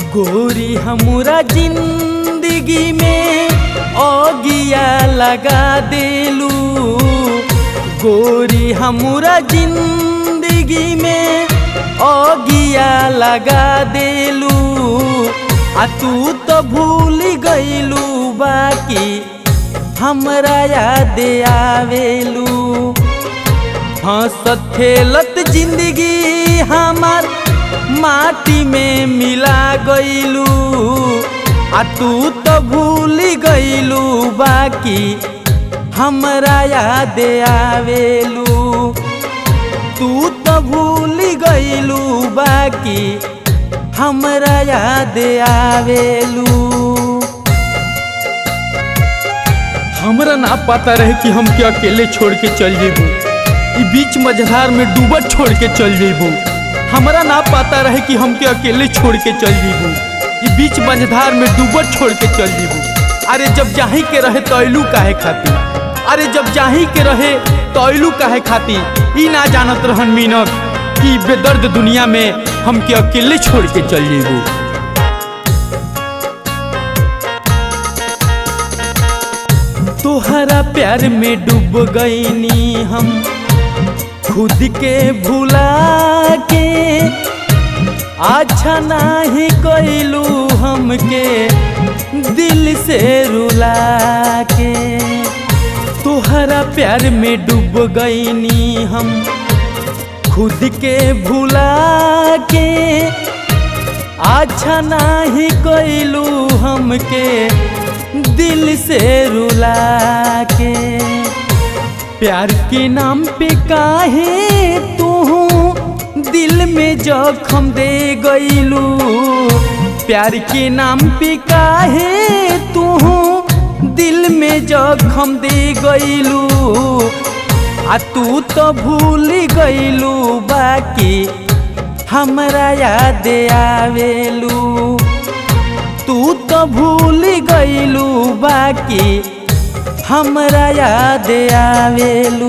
गोरी हमरा जिंदगी में ओगिया लगा देलू गोरी हमरा जिंदगी में ओगिया लगा देलू आ तू तो भूल गईलू बाकी हमरा याद आवेलू हंसत खेलत जिंदगी हमार माटी में मिला गईलू आ तू तो भूल गईलू बाकी हमरा याद आवेलू तू तो भूल गईलू बाकी हमरा याद आवेलू हमरा ना पता रहे कि हम के अकेले छोड़ के चल जेबू ई बीच मझधार में डूबत छोड़ के चल जेबू हमरा ना पता रहे कि हम के अकेले छोड़ के चल जेबू ई बीच मझधार में डूबत छोड़ के चल जेबू अरे जब जाही के रहे तो अइलू काहे खाती अरे जब जाही के रहे तो अइलू काहे खाती ई ना जानत रहन मीनक कि बेदर्द दुनिया में हम के अकेले छोड़ के चल जेबू तोहरा प्यार में डूब गईनी हम खुद के भुला के अच्छा नाही कैलू हमके दिल से रुला के तोहरा प्यार में डूब गईनी हम खुद के भुला के अच्छा नाही कैलू हमके दिल से रुला के प्यार के नाम पे काहे तू दिल में जखम दे गईलू प्यार के नाम पे काहे तू दिल में जखम दे गईलू आ तू तो भूल गईलू बाकी हमरा याद आवेलू तू तो भूल गईलू बाकी हमरा याद आवेलू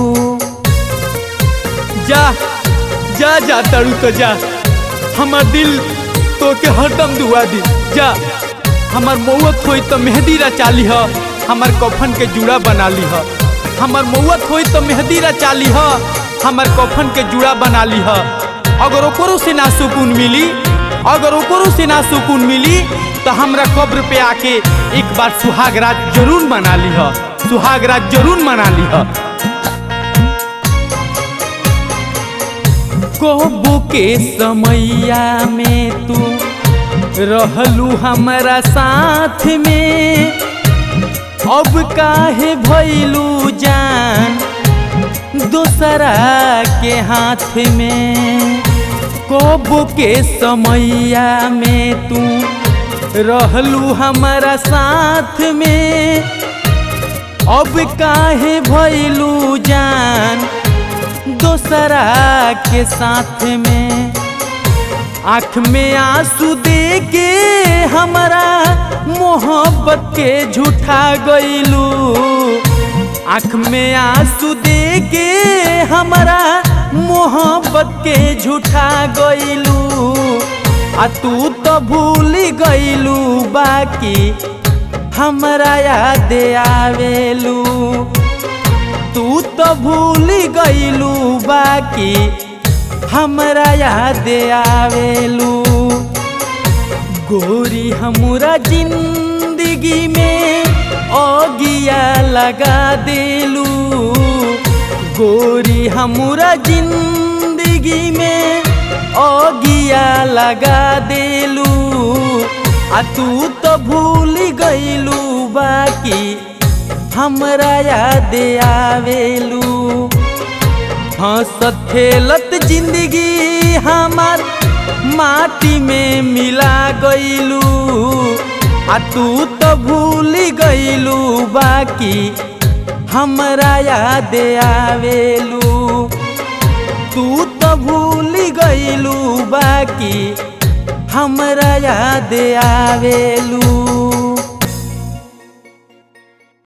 जा जा जा तड़ू तो जा हमार दिल तो के हरदम दुआ दी जा हमार मौत होई तो मेहंदी रचा ली ह हमार कफन के जुड़ा बना ली ह हमार मौत होई तो मेहंदी रचा ली ह हमार कफन के जुड़ा बना ली ह अगर ओकरो से ना सुकून मिली अगर ओकरो से ना सुकून मिली तो हमरा कब्र पे आके एक बार सुहाग रात जरूर मना ली ह सुहाग रात जरूर मना ली ह कोबू के समैया में तू रहलू हमारा साथ में अब काहे भैलू जान दूसरा के हाथ में कोबू के समैया में तू रहलू हमारा साथ में अब काहे भैलू जान दोसरा के साथ में आँख में आंसू दे के हमारा मोहब्बत के झूठा गईलू आँख में आंसू दे के हमारा मोहब्बत के झूठा गईलू आ तू तो भूल गईलू बाकी हमरा याद आवेलू तू तो भूल गईलू बाकी हमरा याद आवेलू गोरी हमरा जिंदगी में ओगिया लगा देलू गोरी हमरा जिंदगी में ओगिया लगा देलू आ तू तो भूल गईलू बाकी हमरा याद आवेलू हंसत खेलत जिंदगी हमार माटी में मिला गईलू आ तू तो भूल गईलू बाकी हमरा याद आवेलू तू तो भूल गईलू बाकी हमरा याद आवेलू